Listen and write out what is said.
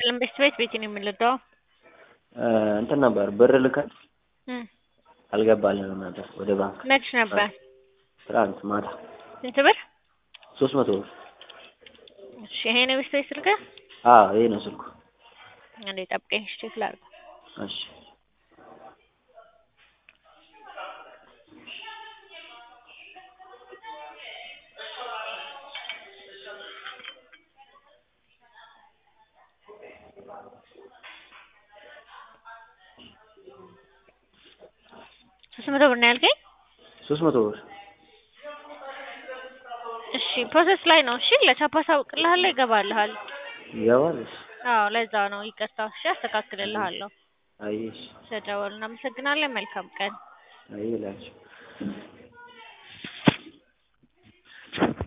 ይስጥልን ቤት ቤት ቤት ነው የምንልደው እንትን ነበር ብር ልከን እም አልገባልንም ነበር ወደ ባንክ መች ነበር ትናንት ማታ ስንት ብር ሶስት መቶ ብር እሺ ይሄ ነው ቤት ቤት ስልክህ አዎ ይሄ ነው ስልኩ እንዴ ጠብቀኝ እሺ ቼክ ላድርግ እሺ ሶስት መቶ ብር ነው ያልከኝ ሶስት መቶ ብር እሺ ፕሮሰስ ላይ ነው እሺ ለቻፓ አሳውቅልሃለሁ ይገባልሃል ይገባል እሺ አዎ ለዛ ነው ይቅርታ እሺ አስተካክልልሃለሁ አየሽ ስለደወሉ እናመሰግናለን መልካም ቀን አይ ላንቺ